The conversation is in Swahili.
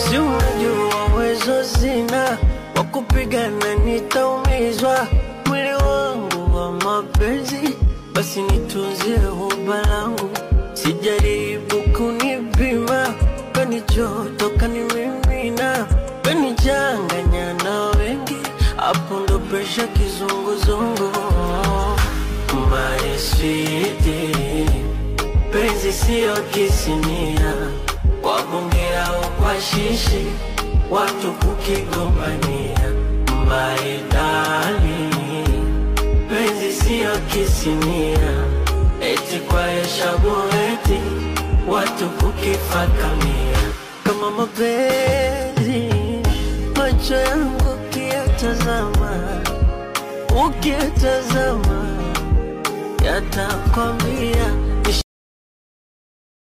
si unajua uwezo sina wa kupigana, nitaumizwa mwili wangu wa mapenzi, basi nitunzie huba langu, sijaribu kunipima, kanichoto kanimimina, kanichanganya na wengi, hapo ndo presha kizunguzungu. My sweetie, penzi siyo kisinia, kwa bunge au kwa shishi, watu kukigombania. My darling, penzi siyo kisinia, eti kwa heshabu eti watu kukifakamia. Kama mapenzi macho yangu ukiyatazama, ukiyatazama yatakwambia